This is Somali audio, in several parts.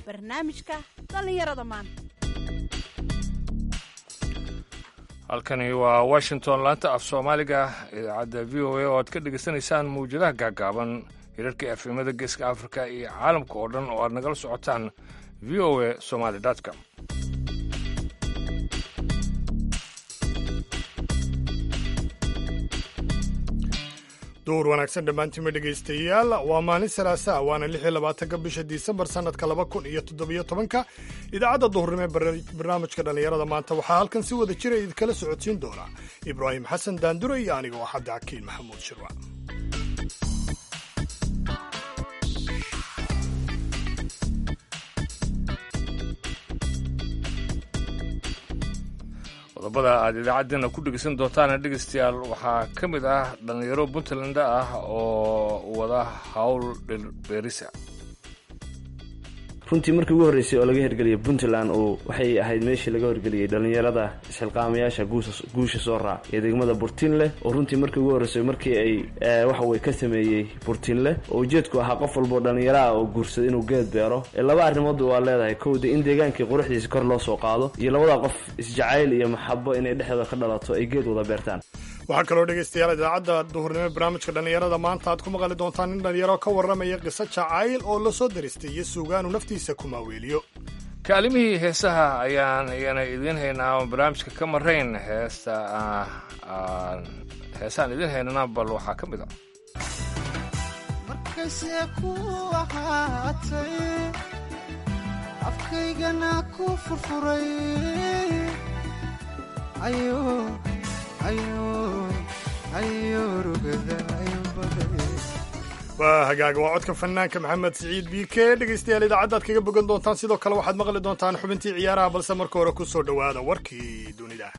barnaamijka dhallinyarada maanta halkani waa washington laanta af soomaaliga idaacadda v o a oo aad ka dhegaysanaysaan mawjadaha gaagaaban hirarka efemada geeska afrika iyo caalamka oo dhan oo aad nagala socotaan v o a somaly com duur wanaagsan dhammaantiinma dhegaystayaal waa maalin salaasa waana lix iyo labaatanka bisha disembar sannadka laba kun iyo toddobiyo tobanka idaacadda duhurnimo ee barnaamijka dhallinyarada maanta waxaa halkan si wada jira idinkala socodsiin doona ibraahim xasan daandure iyo aniga oo xadda cakiin maxamuud shirwa qodobada aad idaacaddeenna ku dhegeysan doontaana dhegaystayaal waxaa ka mid ah dhallinyaro puntland ah oo wada howl dhirbeerisa runtii markii ugu horreysay oo laga hirgeliyay puntland oo waxay ahayd meeshii laga horgeliyey dhallinyarada isxilqaamayaasha guusha soo raac ee degmada burtinleh oo runtii markii ugu horreysay markii ay waxaweye ka sameeyey burtinleh oo ujeedku ahaa qof walboo dhallinyaro ah oo guursada inuu geed beero ee laba arrimoodba waa leedahay kowda in deegaankii quruxdiisa kor loo soo qaado iyo labadaa qof isjacayl iyo maxabo inay dhexdooda ka dhalato ay geed wada beertaan waxaa kaloo dhegaystayaal idaacadda duhurnimo barnaamijka dhallinyarada maanta aad ku maqli doontaan nin dhallinyaro ka warramaya qiso jacayl oo la soo daristay iyo suugaanu naftiisa ku maaweeliyo kaalimihii heesaha ayaan iyana idiin haynaa oon barnaamijka ka marayn heesta heesaan idiin haynana bal waxaa ka mid a markayse ku ahaatay afkaygana ku furfuray waa hagaaga waa codka fanaanka maxamed siciid b k dhegaystayaal idaacaddaad kaga bogan doontaan sidoo kale waxaad maqli doontaan xubintii ciyaaraha balse marka hore ku soo dhowaada warkii dunida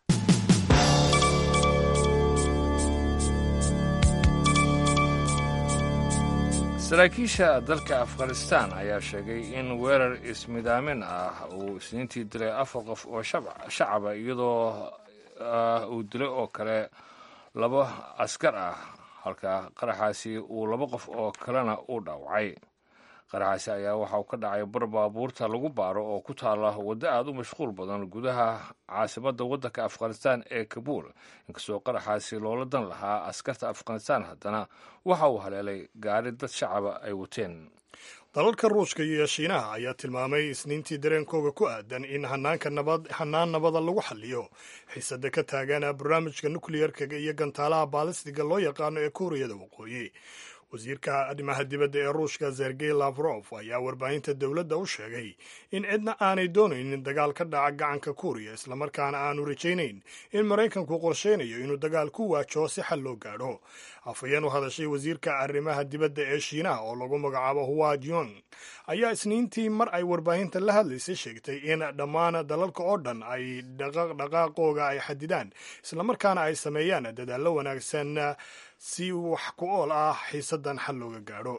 saraakiisha dalka afghanistan ayaa sheegay in weerar ismidaamin ah uu isniintii dilay afar qof oo shacaba iyadoo uu dilay oo kale laba askar ah halka qaraxaasi uu laba qof oo kalena uu dhaawacay qaraxaasi ayaa waxa uu ka dhacay bar baabuurta lagu baaro oo ku taala waddo aada u mashquul badan gudaha caasimadda waddanka afghanistan ee kabuul inkastoo qaraxaasi loola dan lahaa askarta afghanistan haddana waxa uu haleelay gaari dad shacaba ay wateen dalalka ruushka iyo shiinaha ayaa tilmaamay isniintii dareenkooga ku aadan in hanaanka nabad hanaan nabada lagu xaliyo xiisada ka taagan barnaamijka nukliyerka iyo gantaalaha baalistiga loo yaqaano ee kuuriyada waqooyi wasiirka arrimaha dibadda ee ruushka sergey lafrof ayaa warbaahinta dowladda u sheegay in cidna aanay doonaynin dagaal ka dhaca gacanka kuuriya islamarkaana aanu rajaynayn in maraykanku qorshaynayo inuu dagaal ku waajaho si xal loo gaadho afhayeen u hadashay wasiirka arrimaha dibadda ee shiinaha oo lagu magacaabo huwa jong ayaa isniintii mar ay warbaahinta la hadlaysay sheegtay in dhammaan dalalka oo dhan ay dhaqaaqooga ay xadidaan islamarkaana ay sameeyaan dadaallo wanaagsan si wax ku ool ah xiisadan xal looga gaadho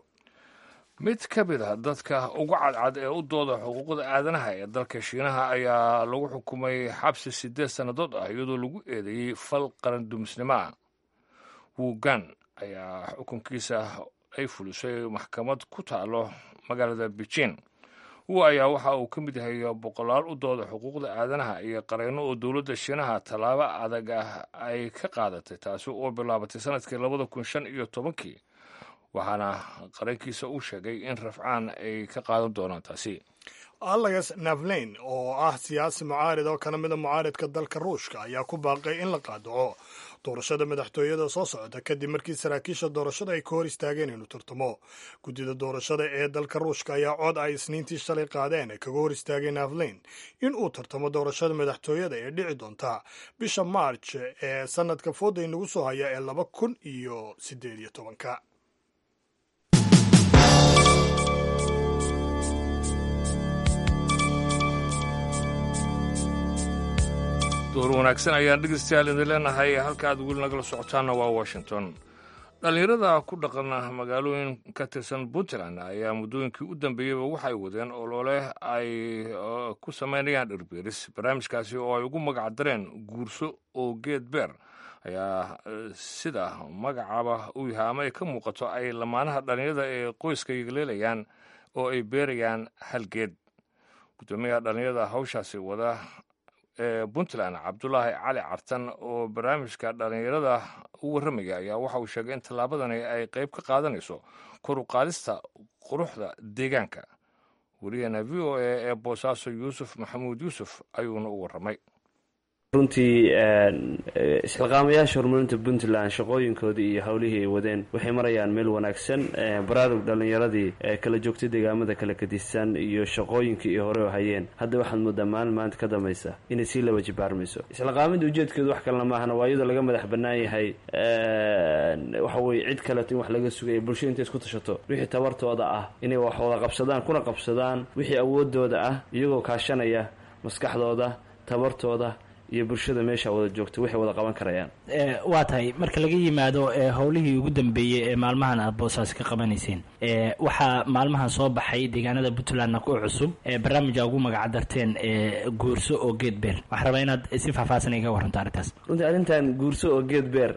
mid ka mid a dadka ugu cadcad ee u dooda xuquuqda aadanaha ee dalka shiinaha ayaa lagu xukumay xabsi siddeed sannadood ah iyadoo lagu eedeeyey fal qarandumisnimo ah wugan ayaa xukunkiisa ay fulisay maxkamad ku taalo magaalada beijing wu ayaa waxa uu ka mid yahay boqolaal u dooda xuquuqda aadanaha iyo qareyno oo dowladda shiinaha tallaabo adag ah ay ka qaadatay taasi oo bilaabatay sanadkii labada kun shan iyo tobankii waxaana qarankiisa uu sheegay in rafcaan ay ka qaadan doonaan taasi alex navlein oo ah siyaasi mucaarid oo kana mida mucaaridka dalka ruushka ayaa ku baaqay in la qaadaco doorashada madaxtooyada soo socota kadib markii saraakiisha doorashada ay ka hor istaageen inuu tartamo guddida doorashada ee dalka ruushka ayaa cod ay isniintii shalay qaadeen kaga hor istaagay navlein in uu tartamo doorashada madaxtooyada ee dhici doonta bisha march ee sanadka fooda inagu soo haya ee laba kun iyo siddeed iyo tobanka door wanaagsan ayaan dhegeystayaal idin leenahay halka aad weli nagala socotaanna waa washington dhallinyarada ku dhaqan magaalooyin ka tirsan puntland ayaa muddooyinkii u dambeeyeyba waxay wadeen olole ay ku samaynayaan dhirbeeris barnaamijkaasi oo ay ugu magac dareen guurso oo geed beer ayaa sida magacaaba uu yahay ama ay ka muuqato ay lamaanaha dhallinyarada ee qoyska yegleelayaan oo ay beerayaan hal geed guddoomiyaha dhallinyarada hawshaasi wada ee puntland cabdulaahi cali cartan oo barnaamijka dhallinyarada u warramaya ayaa waxa uu sheegay in tallaabadani ay qayb ka qaadanayso kor u qaadista quruxda deegaanka wariyaheena v o a ee boosaaso yuusuf maxamuud yuusuf ayuuna u warramay runtii isxilqaamayaasha horumarinta puntland shaqooyinkoodii iyo howlihii ay wadeen waxay marayaan meel wanaagsan baraarug dhallinyaradii kala joogtay deegaamada kala gadisan iyo shaqooyinkii ay hore hayeen hadda waxaad moodaa maalin maanta ka dambaysa inay sii laba jibaarmayso isxilqaamida ujeedkeedu wax kalena maahana waa iyadoo laga madax bannaan yahay waxa weye cid kaleeto in wax laga sugaya bulshada intay isku tashato wixii tabartooda ah inay wax wada qabsadaan kuna qabsadaan wixii awoodooda ah iyagoo kaashanaya maskaxdooda tabartooda iyo bulshada meesha wada joogta waxay wada qaban karayaan waa tahay marka laga yimaado howlihii ugu dambeeyey ee maalmahan aad boosaas ka qabanayseen waxaa maalmahan soo baxay deegaanada puntlandna ku cusub barnaamija ugu magacdarteen guurso oo geed beer waxaa rabaa inaad si faahfaahsan iga waranto arrintaas runtii arrintan guurso oo geed beer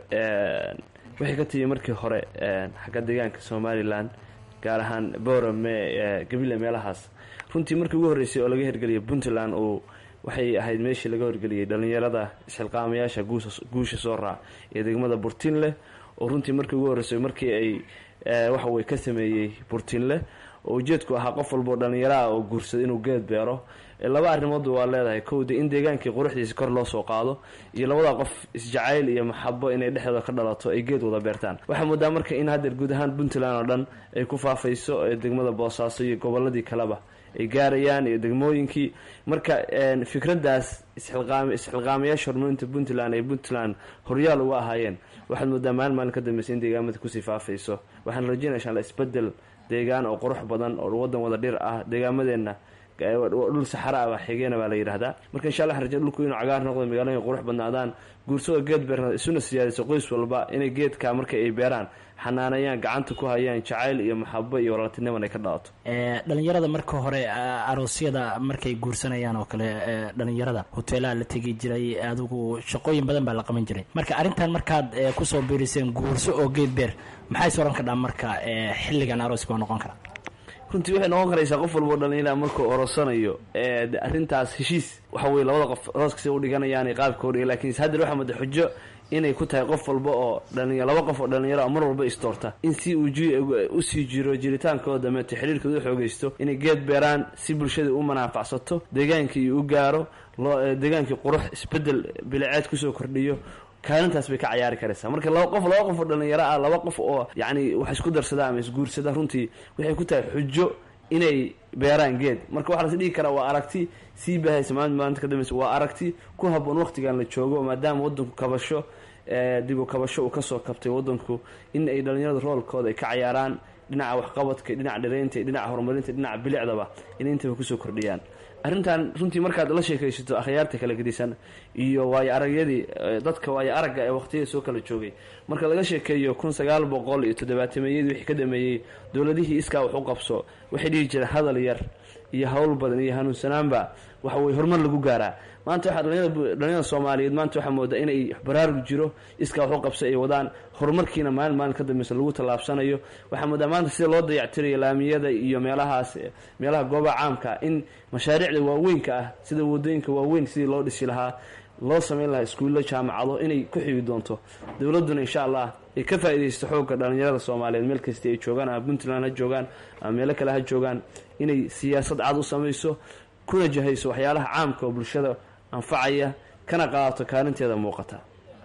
waxay ka timi markii hore xagga deegaanka somalilan gaar ahaan borame gabile meelahaas runtii markii ugu horreysay oo laga hirgeliyay puntland uu waxay ahayd meeshii laga horgeliyey dhallinyarada isxilqaamayaasha guusha soo raac ee degmada burtinleh oo runtii markii ugu horreysay markii ay waxawey ka sameeyey burtinleh oo ujeedku ahaa qof walboo dhallinyaraah oo guursada inuu geed beero laba arrimoodba waa leedahay kowda in deegaankii quruxdiisa kor loo soo qaado iyo labadaa qof isjacayl iyo maxabo inay dhexdooda ka dhalato ay geed wada beertaan waxaa moodaa marka in haddeer guud ahaan puntland oo dhan ay ku faafayso degmada boosaaso iyo goboladii kaleba ay gaarayaan iyo degmooyinkii marka fikraddaas isxilqaamayaasha horumarinta puntland ay puntland horyaal uga ahaayeen waxaad moodaa maalin maalin ka dambeysa in deegaamada kusii faafayso waxaan rajeynaya insha alla isbedel deegaan oo qurux badan oo wadan wada dhir ah deegaamadeenna dhul saxara ah xigeena baa la yidhahdaa marka insha alla raje dhulku inuu cagaar noqdo magaalooyin qurux badnaadaan guursada geed beerna isuna siyaadiso qoys walba inay geedka marka ay beeraan xanaanayaan gacanta ku hayaan jacayl iyo maxabo iyo walaaltiniman ay ka dhalato dhalinyarada marka hore aroosyada markay guursanayaan oo kale dhalinyarada hoteelaha la tegi jiray adigu shaqooyin badan baa la qaban jiray marka arrintan markaad kusoo biiriseen guurso oo geed beer maxay soran kadhaa marka xilligan arooska waa noqon karaa runtii waxay noqon karaysaa qof walbao dhalinyara markuu orosanayo arrintaas heshiis waxa weye labada qof arooska si udhiganayaan qaabka udhiga lakin haddeer waxaa mada xujo inay ku tahay qof walba oo dhalinya laba qof oo dhalinyaro mar walba istoorta in si uu usii jiro jiritaankooda dameeto xiriirkooda u xoogeysto inay geed beeraan si bulshada u manaafacsato deegaankii u gaaro deegaankii qurux isbedel biliceed kusoo kordhiyo kaalintaas bay ka cayaari karaysaa marka laba qof laba qof oo dhalinyaro ah laba qof oo yacni wax isku darsada ama isguursada runtii waxay ku tahay xujo inay beeraan geed marka waxaa las dhihi karaa waa aragti sii baahaysa maalin maalinta ka dambeysa waa aragti ku haboon waqtigan la joogo maadaama wadanku kabasho dib u kabasho uu kasoo kabtay wadanku in ay dhalinyarada roolkooda ay ka cayaaraan dhinaca waxqabadka dhinaca dhiraynta dhinaca horumarinta dhinaca bilicdaba inay intaba kusoo kordhiyaan arrintan runtii markaad la sheekaysato akhyaarta kala gedisan iyo waayo aragyadii dadka waayo aragga ee waqtiyada soo kala joogay marka laga sheekeeyo kun sagaal boqol iyo toddobaatameyadii wixii ka dhameeyey dowladihii iskaa wax u qabso waxay dhihi jireen hadal yar iyo hawl badan iyo hanuunsanaanba waxa weye horumar lagu gaaraa maanta waxaa dhalinyarada soomaaliyeed maanta waxaa moodaa inay baraarug jiro iskaa wax u qabso ay wadaan horumarkiina maalin maalin ka dambeysa lagu tallaabsanayo waxaa moodaa maanta sida loo dayactirayo laamiyada iyo meelahaas meelaha goobaha caamka in mashaariicda waaweynka ah sida wadooyinka waaweyn sidii loo dhisi lahaa loo sameyn lahaa iskuullo jaamacado inay ku xigi doonto dowladduna insha allah ay ka faa'iidaysto xoogga dhalinyarada soomaaliyeed meel kasta ay joogaan ama puntland ha joogaan ama meelo kale ha joogaan inay siyaasad cad u samayso kuna jahayso waxyaalaha caamka oo bulshada anfacaya kana qaadato kaalinteeda muuqata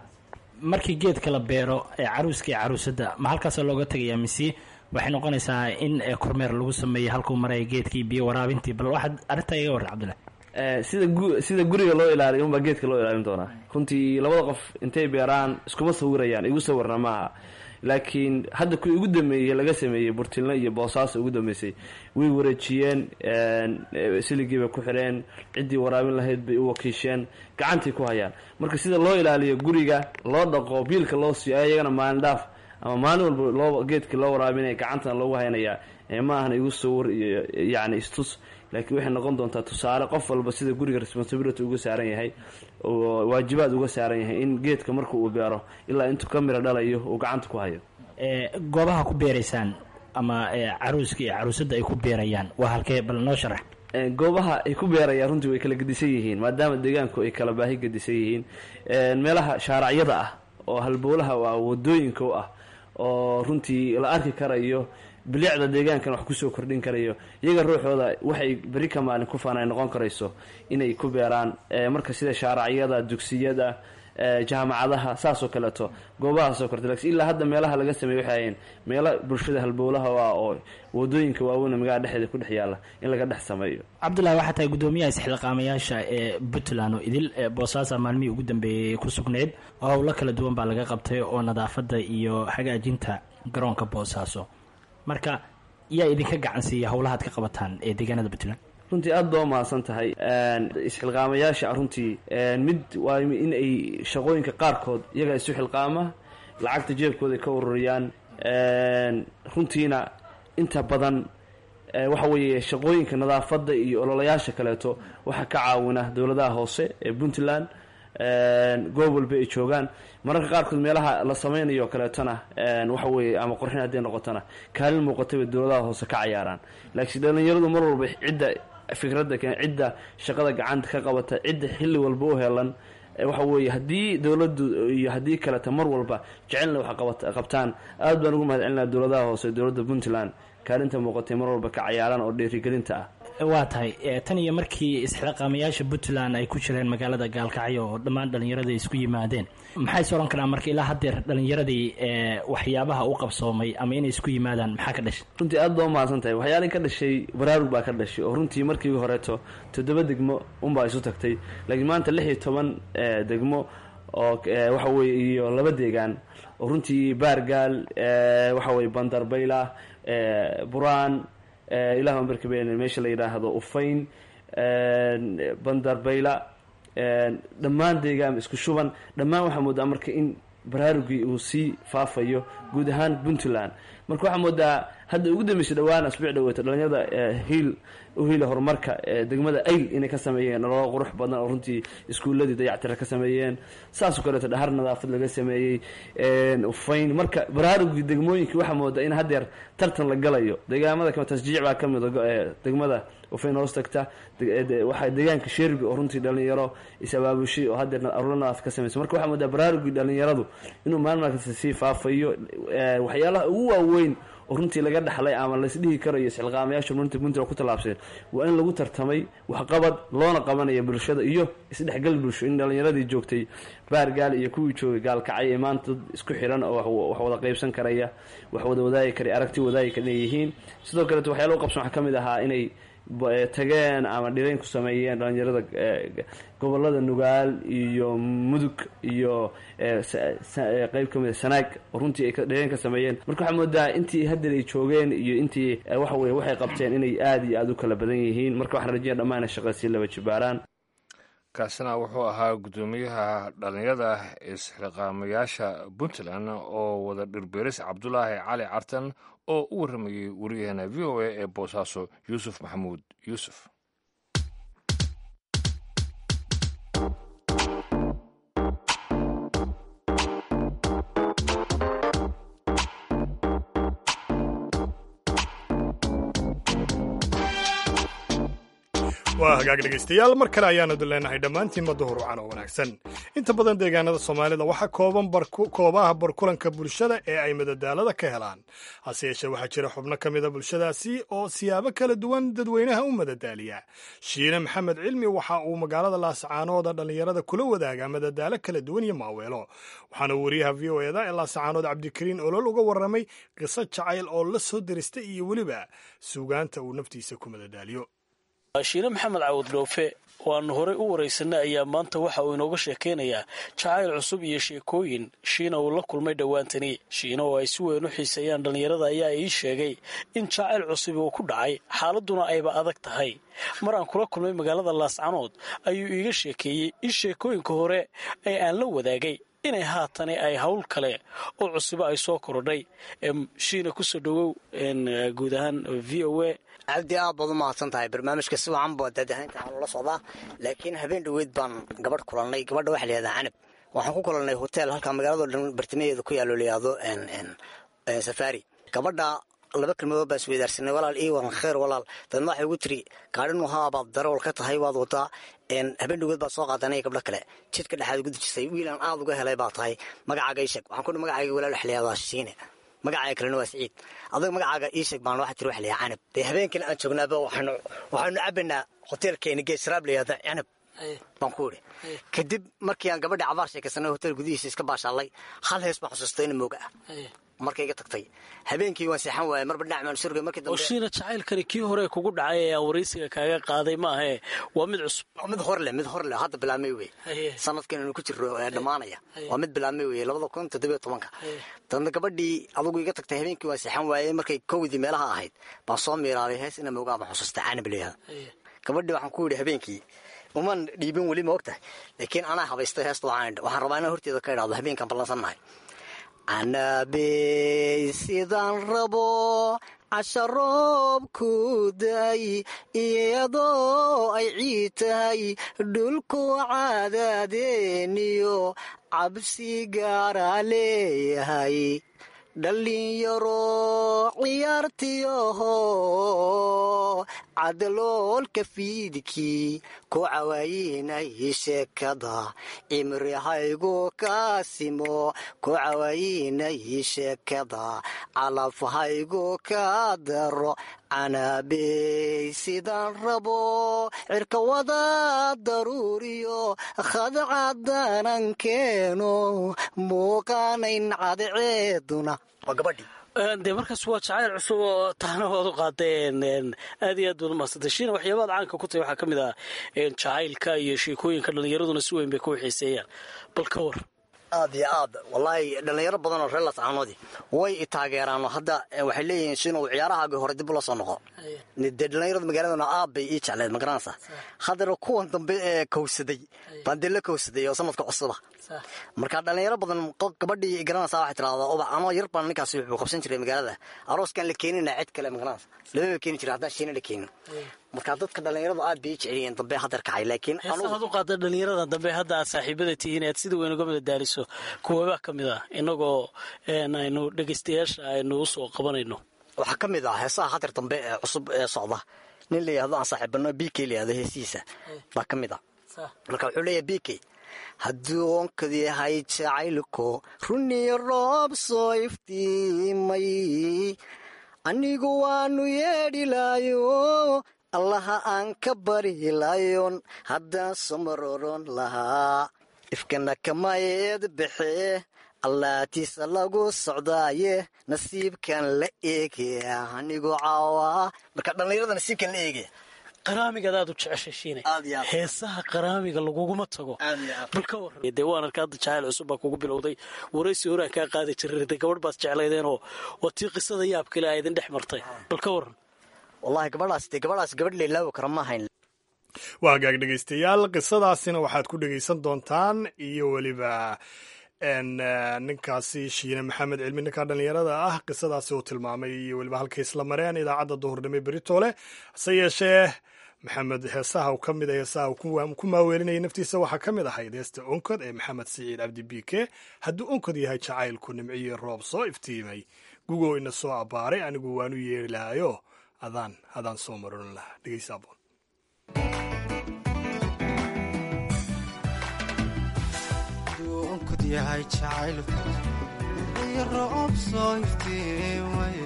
markii geedka la beero ee caruuska iyo caruusadda ma halkaasoo looga tegayaa mise waxay noqonaysaa in kormeer lagu sameeyo halkuu maraya geedkii biyo waraabintii bal waxaad arrintaa iga warran cabdullahi sida gu sida guriga loo ilaaliyo unbaa geedka loo ilaalin doonaa runtii labada qof intay beeraan iskuma sawirayaan igu sawirna maaha laakiin hadda kuwii ugu dambeeyey laga sameeyey burtilno iyo boosaaso ugu dambeysay way wareejiyeen siligii bay ku xireen ciddii waraabin lahayd bay u wakiisheen gacantay ku hayaan marka sida loo ilaaliyo guriga loo dhaqo biilka loo siiyo ayagana maalin dhaaf ama maalin walba loo geedkii loo waraabinaya gacantana loogu haynayaa ma ahna igu sawir iyo yacni istus laakiin waxay noqon doontaa tusaale qof walba sida guriga responsibility uga saaran yahay oo waajibaad uga saaran yahay in geedka marka uu beero ilaa intuu ka miro dhalayo uu gacanta ku hayo goobaha ku beeraysaan ama caruuska iyo caruusadda ay ku beerayaan waa halkee bal noo sharax goobaha ay ku beerayaan runtii way kala gedisan yihiin maadaama deegaanku ay kala baahi gedisan yihiin meelaha shaaracyada ah oo halbowlaha ah wadooyinka u ah oo runtii la arki karayo bilicda deegaankan wax kusoo kordhin karayo iyaga ruuxooda waxay beri ka maalin ku faana noqon karayso inay ku beeraan marka sida shaaracyada dugsiyada jaamacadaha saasoo kaleeto goobahaasoo korta lakin ilaa hadda meelaha laga sameey waxay ahayn meelo bulshada halbowlaha ah oo wadooyinka waaweyn magaalada dhexdeeda ku dhex yaalla in laga dhex sameeyo cabdullahi waxaa tahay guddoomiyaha isxilqaamayaasha ee puntland oo idil boosaasa maalmihii ugu dambeeyey ku sugnayd oo howlo kala duwan baa laga qabtay oo nadaafadda iyo hagaajinta garoonka boosaaso marka yaa idinka gacan siiya howlahaad ka qabataan ee deegaanada puntland runtii aada baa umahadsan tahay isxilqaamayaasha runtii mid waa in ay shaqooyinka qaarkood iyaga isu xilqaama lacagta jeebkooda ay ka ururiyaan runtiina inta badan waxa weeye shaqooyinka nadaafadda iyo ololayaasha kaleeto waxaa ka caawina dowladaha hoose ee puntland goob walba ay joogaan mararka qaarkood meelaha la sameynayo kaleetona waxa weeye ama qorxin hadday noqotona kaalin muuqatay bay dowladaha hoose ka cayaaraan laakiin dhalinyaradu mar walba cidda fikradda keen cidda shaqada gacanta ka qabata cidda xilli walba u helan waxa weeye haddii dowladdu iyo haddii kaleta mar walba jecelna wax qabtaan aad baan ugu mahad celinaa dowladaha hoose dowladda puntland kaalinta muuqatay mar walba ka cayaaran oo dhiirigelinta ah waa tahay tan iyo markii isxilqaamayaasha puntland ay ku jireen magaalada gaalkacyo oo dhammaan dhallinyaradii isku yimaadeen maxay is odhan karaan marka ilaa haddeer dhallinyaradii waxyaabaha u qabsoomay ama inay isku yimaadaan maxaa ka dhashay runtii aad baa umahadsan tahay waxyaalii ka dhashay baraarug baa ka dhashay oo runtii markii horeeto toddoba degmo unbaa isu tagtay laakiin maanta lix iyo toban degmo oo waxa weye iyo laba deegaan oo runtii baargaal waxa weye bandarbayla buraan ilaah barkaben meesha la yidhaahdo ufayn bandarbayla dhammaan deegaan isku shuban dhammaan waxaa moodaa marka in baraarugii uu sii faafayo guud ahaan puntland marka waxaa moodaa hadda ugu dambeysay dhawaan asbuuc dhaweeto dhalinyarada hiil u hiila horumarka degmada ayl inay ka sameeyeen nololo qurux badan oo runtii iskuuladii dayactira ka sameeyeen saasoo kaleeto dhahar nadaafad laga sameeyey ufayn marka baraarugii degmooyinkii waxaa moodaa in haddeer tartan la galayo deegaamada kama tasjiic baa ka mida degmada ufayn hoos tagta waxaa deegaanka sherbi oo runtii dhalinyaro is-abaabushay oo haddeer arulo nadaafad ka sameysay marka waxaa moodaa baraarugii dhalinyaradu inuu maalin markasta sii faafayo waxyaalaha ugu waaweyn oo runtii laga dhaxlay ama laisdhihi karayo isxilqaamayaasha runtii puntland ku tallaabseen waa in lagu tartamay waxqabad loona qabanaya bulshada iyo isdhexgal bulsho in dhalinyaradii joogtay baargaal iyo kuwii joogay gaalkacay ee maanta dad isku xiran oo wax wada qaybsan karaya wax wada wadaagi kara aragti wadaagi kara inay yihiin sidoo kaleeto waxyaala u qabsan waxaa ka mid ahaa inay tageen ama dhirayn ku sameeyeen dhalinyarada gobolada nugaal iyo mudug iyo qeyb ka mid a sanaag oo runtii ay dhirayn ka sameeyeen marka waxaa moodaa intii haddeer ay joogeen iyo intii waxa weye waxay qabteen inay aada iyo aada u kala badan yihiin marka waxaan rajaya dhammaan inay shaqada sii laba jibaaraan kaasina wuxuu ahaa guddoomiyaha dhalinyarada isxilqaamayaasha puntland oo wada dhirbeeris cabdulaahi cali cartan oo u warramayey wariyaheena v o a ee boosaaso yuusuf maxamuud yuusuf waa hagaag dhegaystayaal mar kale ayaanu leenahay dhammaantiinma duhur wacan oo wanaagsan inta badan deegaanada soomaalida waxaa kooban koobaha barkulanka bulshada ee ay madadaalada ka helaan hase yeeshee waxaa jira xubno ka mida bulshadaasi oo siyaabo kala duwan dadweynaha u madadaaliya shiine maxamed cilmi waxa uu magaalada laascaanooda dhallinyarada kula wadaagaa madadaalo kala duwan iyo maaweelo waxaana wariyaha v o eda ee laascaanood cabdikariin olol uga warramay qiso jacayl oo la soo diristay iyo weliba suugaanta uu naftiisa ku madadaaliyo shiine maxamed cawad dhoofe waannu horey u waraysanay ayaa maanta waxa uu inooga sheekaynayaa jacayl cusub iyo sheekooyin shiina uu la kulmay dhowaantani shiina oo ay si weyn u xiiseeyaan dhallinyarada ayaa ii sheegay in jacayl cusubi uu ku dhacay xaaladduna ayba adag tahay mar aan kula kulmay magaalada laascanood ayuu iiga sheekeeyey in sheekooyinka hore ee aan la wadaagay inay haatani ay hawl kale oo cusubo ay soo korodhay shiina kusoo dhowow guud ahaan v o a cabdi aad baad u mahadsan tahay barnaamijka si wacan baa daadahaynta aan ula socdaa laakiin habeen dhoweyd baan gabadh kulannay gabadha waxaa layihahdaa canab waxaan ku kulannay hotel halkaa magaalado dhan bartamaheeda ku yaalo layihahdo safari gabadha laba kelmadood baan isweydaarsanay walaal ii waran kheer walaal dadna waxay ugu tiri gaadhin muhaabaad darawal ka tahay waad wadaa habeen dhagood baad soo qaadanaya gabdho kale jidka dhexaad ugu dejisay wiilaan aad uga helay baa tahay magacaaga ii sheeg waxaan ku magacaaga walaal waxliyadaa shiine magacaaga kalena waa siciid adag magacaaga ii sheeg baan waxa tiri waxliyaa canab dee habeenkina aan joognaaba waxaanu waxaanu cabaynaa hoteelkeena geesraab layihahda canab baan ku idhi kadib markii aan gabadha cabaar sheekaysanay hotel gudihiisa iska baashaalay hal hees baan xusuustay in mooga ah markay iga tagtay habeenkii waan seexan waayay marba dhinac maan surgay markii oo dambe shiina jacaylkani kii hore kugu dhacay ee aan waraysiga kaaga qaaday maahae waa mid cusub waa mid hor leh mid hor leh hadda bilaabmay wey Haye. sanadkan inu ku jiro ee dhammaanaya waa mid bilaabmay wey labada kun toddobiyo tobanka dadna gabadhii adugu iga tagtay habeenkii waan seexan waayey markay kowdii meelaha ahayd baan soo miiraabay hees ina moogaa baan xusuustay canab layihahda gabadhii waxaan ku yidhi habeenkii uman dhiibin weli ma og tahay laakiin anaa habaystay heesta waxaan idhi waxaan rabaa inaan horteeda ka idhaahdo habeenkaan ballansannahay canabey sidaan rabo casharoobku day iyadoo ay ciid tahay dhulku caadaadeeniyo cabsi gaaraa leeyahay dhallinyaro ciyaartiyoho cadaloolka fiidkii ku cawaayinay sheekada cimrihaygu kaasimo ku cawaayinay sheekada calafhaygu ka daro canabey sidaan rabo cirka wada daruuriyo khadcadanan keeno muuqaanayn cadceeduna waa gabadhii dee markaas waa jacayl cusub oo tahnahoodu qaadeen een, aad iyo aad baad umahadsantay shiina waxyaabaad caanka ku tahay waxaa ka mid ah een, jacaylka iyo sheekooyinka dhallinyaraduna si weyn bay ku xiiseeyaan bal ka war aad iyo aad wallaahi dhallinyaro badan oo reer lascaanoodii way i taageeraano hadda eh, waxay leeyihiin shinow ciyaarahaagii hore dib ula soo noqo dee dhallinyarada magaaladana aad bay ii jecleed ma garanaysaa haddana kuwan dambe ee kowsaday baan dee la kowsaday oo sanadka cusuba marka dhallinyaro badan qof gabadhii garanaysaa waxay tirahdaa ubax anoo yar baan ninkaasi wuxuu qabsan jiray magaalada arooskaan la keenina cid kale ma garanaysa lamaba keeni jiray haddaan shiina la keenin marka dadka dhallinyaradu aad bay ii jecelyihiin dambe hadeer kacay laakiin anugu heesahaad u qaada dhallinyarada dambe hadda aad saaxiibada tihiin aad sida weyn uga mida daariso kuwabaa ka mid ah innagoo een, aynu dhegaystayaasha aynu usoo qabanayno waxaa ka mid ah heesaha hadeer dambe ee cusub ee socda nin la yihahdo aan saaxiibano b k la yihahdo heesihiisa baa ka mid ah marka wuxuu leeyahay b k hadduu onkad yahay jacaylku runiyo roob soo iftiimay anigu waanu yeedhilaayo allaha aan ka barilayon haddaan somaroron lahaa ifkana kamayeed baxee allaatiisa lagu socdaaye nasiibkan la eegaya anigu caawa marka dhallinyarada nasiibkan la eegaya qaraamigaad aad u jeceshay shiine Aad iyo aad. heesaha qaraamiga laguguma tago Aad iyo aad. bal ka warram dee waan arka hadda jacayl cusub baa kugu bilowday waraysi horaan kaa qaadi jiray dee gabadh baad jeclaydeenoo waa tii qisada yaab kale aa idin dhex martay bal ka warran wallahi gabadhaas dee gabadhaas gabadh leelaawi kara ma ahayn waa hagaag dhegaystayaal qisadaasina waxaad ku dhegaysan doontaan iyo weliba n ninkaasi shiine maxamed cilmi ninka dhallinyarada ah qisadaasi uu tilmaamay iyo weliba halkay isla mareen idaacadda duhurnimo beritoole hase yeeshee maxamed heesaha uu ka mid a heesaha uu ku- ku maaweelinayay naftiisa waxaa ka mid ahayd heesta onkod ee maxamed siciid cabdi biike hadduu onkod yahay jacaylku nimciyo roob soo iftiimay gugoo ina soo abbaaray anigu waanu yeeri lahayo adaan adaan soo marin lahaa dhegeysa aboon aduunkud yahay jacaylku iyo roob soo iftiimaye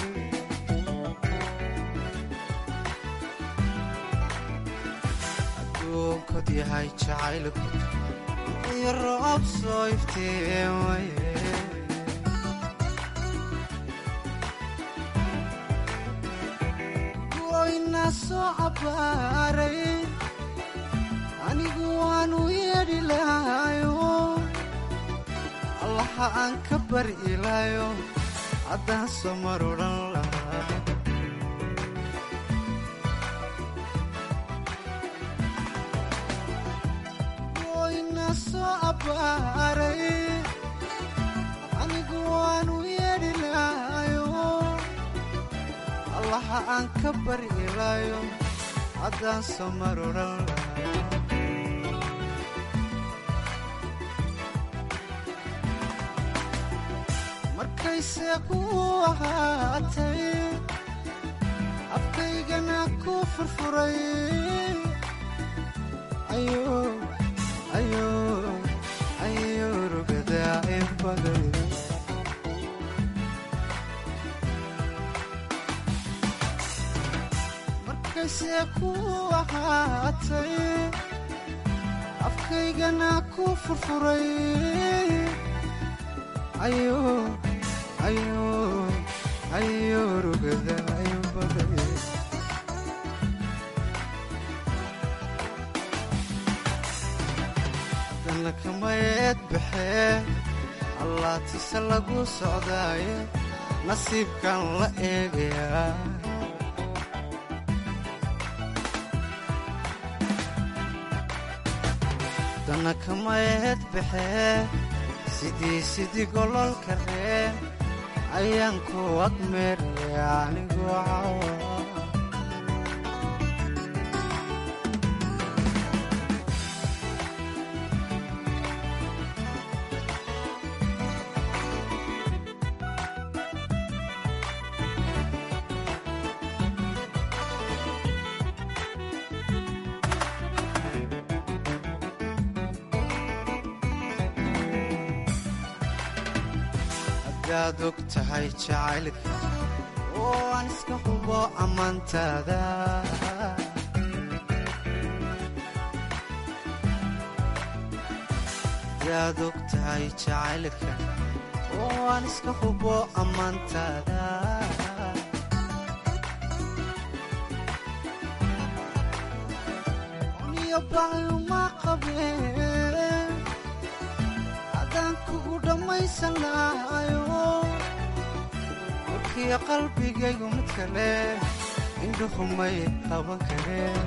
aduunkud yahay jacaylku iyo roob soo iftiimaye goyna soo cabaaray anigu waanu yeedhi lahayo allaha aan ka bari ilaayo haddaan soo mar odhan lahaa goyna soo abbaaray anigu waanu yeedhi lahayo allaha aan ka bari ilaayo haddaan soo mar odhan lahaa markayse ku ahaatay afkaygana ku furfuray ayo rugada inbaday markayse ku ahaatay afkaygana ku furfuray ayo rugada inbaday dana kamayeed baxee allaatise lagu socdaaye nasiibkan la eegayaa dana kamayeed baxee sidii sidii gololka reen ayaan ku agmeeraya anigoo cawa hadaad og tahay jacaylka oo aan iska hubo ammaantaada hadaad og tahay jacaylka oo aan iska hubo ammaantaada uniyo baayuma qabeen haddaan kugu dhammaysan lahayo warkiyo qalbigaygu mid kale indhuhumay qaban kareen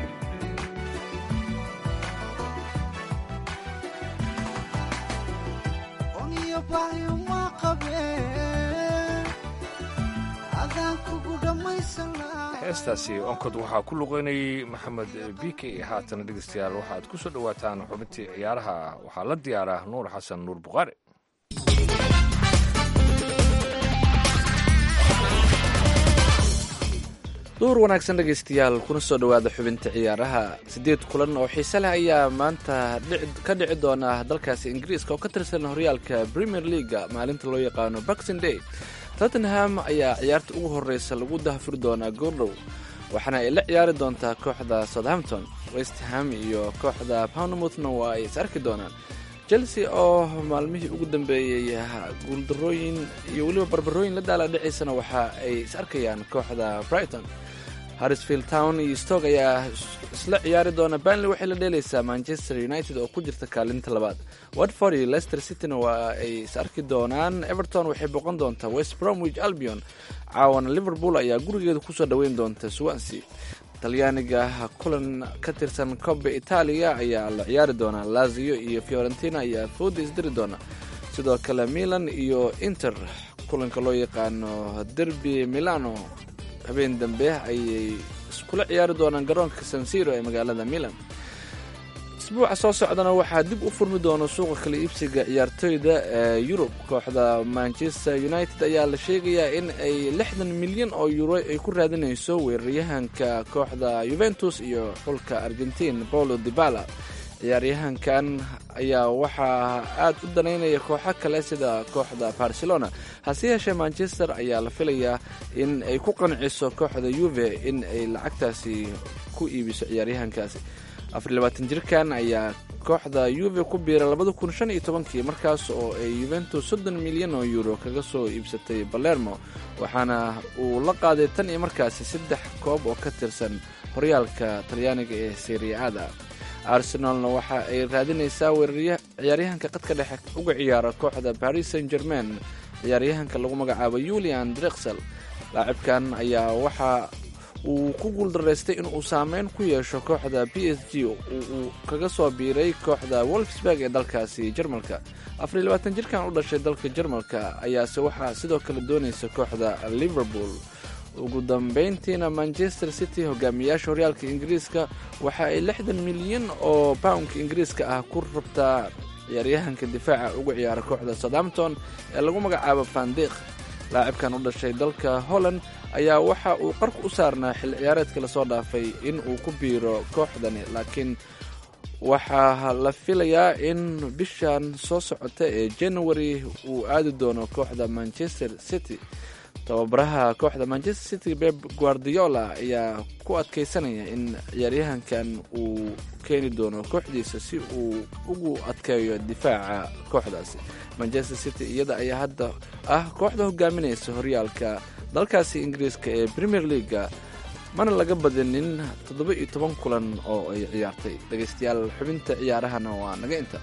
uniyo baayuma qabeen haddaan kugu dhammaysan lahayo heestaasi onkod waxaa ku luqeynayay maxamed bike haatana dhegeystayaal waxaad ku soo dhowaataan xubintii ciyaaraha waxaa la diyaaraa nuur xasan nuur buqaari duur wanaagsan dhegaystayaal kuna soo dhowaada xubinta ciyaaraha siddeed kulan oo xiise leh ayaa maanta ka dhici doona dalkaasi ingiriiska oo ka tirsan horyaalka premier leaga maalinta loo yaqaano boxing day tottenham ayaa ciyaarta ugu horeysa lagu dahfuri doonaa goordhow waxaana ay la ciyaari doontaa kooxda southampton westham iyo kooxda pownmouthna waa ay is arki doonaan chelsea oo maalmihii ugu dambeeyey guuldarooyin iyo weliba barbarooyin la daala dhicaysana waxa ay is arkayaan kooxda brighton harrisfield town iyo stoke ayaa isla ciyaari doona banley waxay la dheelaysaa manchester united oo ku jirta kaalinta labaad watford iyo leicester cityna waa ay is arki doonaan everton waxay boqon doontaa west bromwich albion caawana liverpool ayaa gurigeeda kusoo dhoweyn doonta swansea talyaaniga kulan ka tirsan cobe itaaliya ayaa la ciyaari doonaa lazio iyo fiorentina ayaa fooda isdiri doona sidoo kale milan iyo inter kulanka loo yaqaano derby milano habeen dambe ayay iskula ciyaari doonaan garoonka sansiro ee magaalada milan isbuuca soo socdana waxaa dib u furmi doona suuqa kala iibsiga ciyaartoyda ee yurub kooxda manchester united ayaa la sheegayaa in ay lixdan milyan oo euro ay ku raadinayso weeraryahanka kooxda yuventus iyo xulka argentin paulo dibala ciyaaryahankan ayaa waxaa aad u danaynaya kooxo kale sida kooxda barcelona hase yeeshee manchester ayaa la filayaa in ay ku qanciso kooxda yuve in ay lacagtaasi ku iibiso ciyaaryahankaasi afarilabaatan jirkan ayaa kooxda yuve ku biiray labada kun shan iyo tobankii markaas oo ay yuventus soddon milyan oo euro kaga soo iibsatay balermo waxaana uu la qaaday tan iyo markaasi saddex koob oo ka tirsan horyaalka talyaaniga ee seriacada arsenalna waxa ay raadinaysaa ciyaaryahanka qadka dhexe uga ciyaara kooxda paris saint germain ciyaaryahanka lagu magacaabo yulian drexel laacibkan ayaa waxa uu ku guuldaraystay in uu saameyn ku yeesho kooxda b s g uu kaga soo biiray kooxda wolfsburg ee dalkaasi jarmalka afariy labaatan jirkan u dhashay dalka jarmalka ayaase waxaa sidoo kale doonaysa kooxda liverpool ugu dambeyntiina manchester city hogaamiyaasha horyaalka ingiriiska waxa ay lixdan milyan oo poundka ingiriiska ah ku rabtaa ciyaaryahanka difaaca uga ciyaara kooxda southampton ee lagu magacaabo fandiq laacibkan u dhashay dalka holland ayaa waxa uu qarku u saarnaa xil ciyaareedka lasoo dhaafay in uu ku biiro kooxdani laakiin waxaa la filayaa in bishan soo socota ee january uu aadi doono kooxda manchester city tababaraha kooxda manchester city beb guardiola ayaa ku adkeysanaya in ciyaaryahankan uu keeni doono kooxdiisa si uu ugu adkeeyo difaaca kooxdaasi manchester city iyada ayaa hadda ah kooxda hogaaminaysa horyaalka dalkaasi ingiriiska ee premier leaga mana laga badinin toddoba iyo toban kulan oo ay ciyaartay dhegaystayaal xubinta ciyaarahana waa naga inta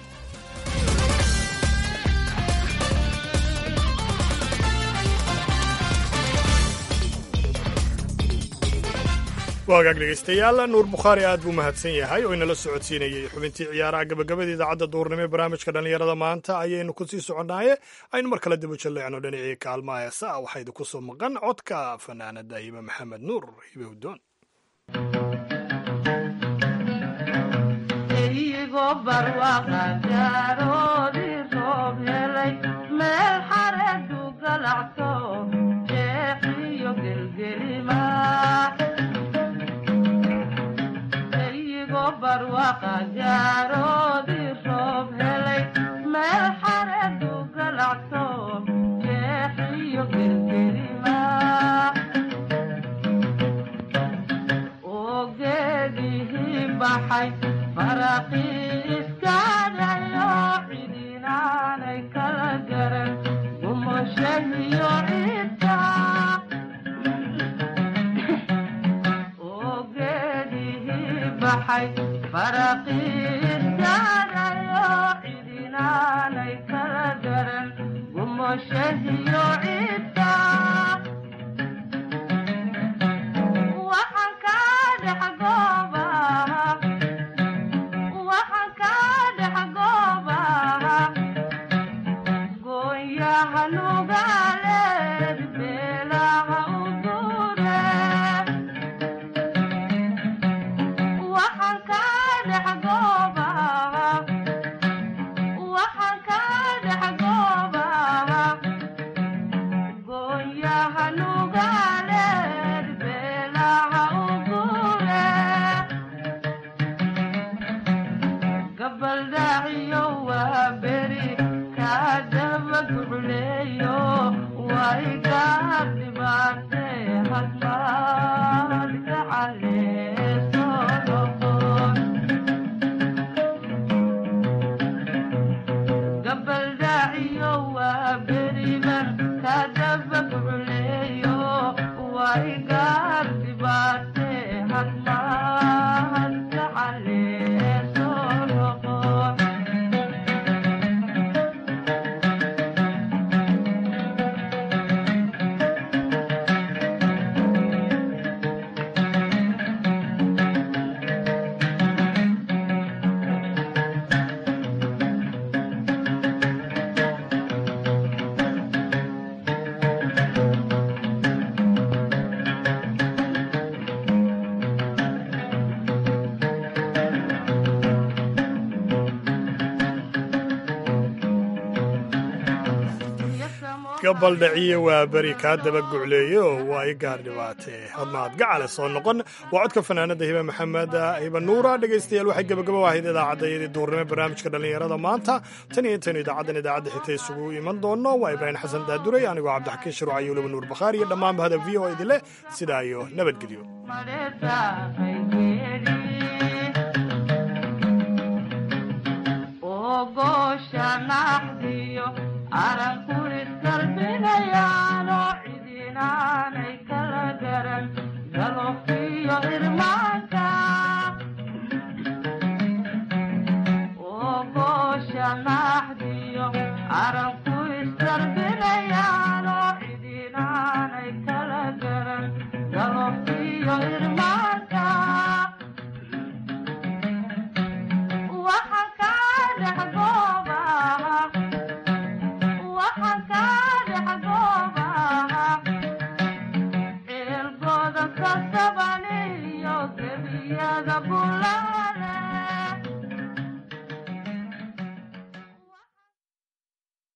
waagaag dhegaystayaal nuur bukhaari aad buu mahadsan yahay oo inala socodsiinayey xubintii ciyaaraha gabagabada idaacadda duurnimo ee barnaamijka dhallinyarada maanta ayaynu ku sii soconnaaye aynu mar kale dib u jalleecno dhinacii kaalmaha heesa waxaa idinku soo maqan codka fanaanada hibe maxamed nuur hibe hudoon gabaldhaciye waa beri kaa daba gucleeye oo waa i gaar dhibaatee hadmaad gacale soo noqon waa codka fanaanada hibe maxamed hibe nuura dhegaystayaal waxay gebagabo ahayd idaacaddaiyadii duurnimo barnaamijka dhallinyarada maanta tan iyo intaynu idaacaddan idaacadda xigta isugu iman doonno waa ibraahim xasan daaduray anigoo cabdixakiin shirwac iyo weliba nuur bakhaari iyo dhammaan bahda v o idin leh sidaa iyo nabadgelyo arabku istarbi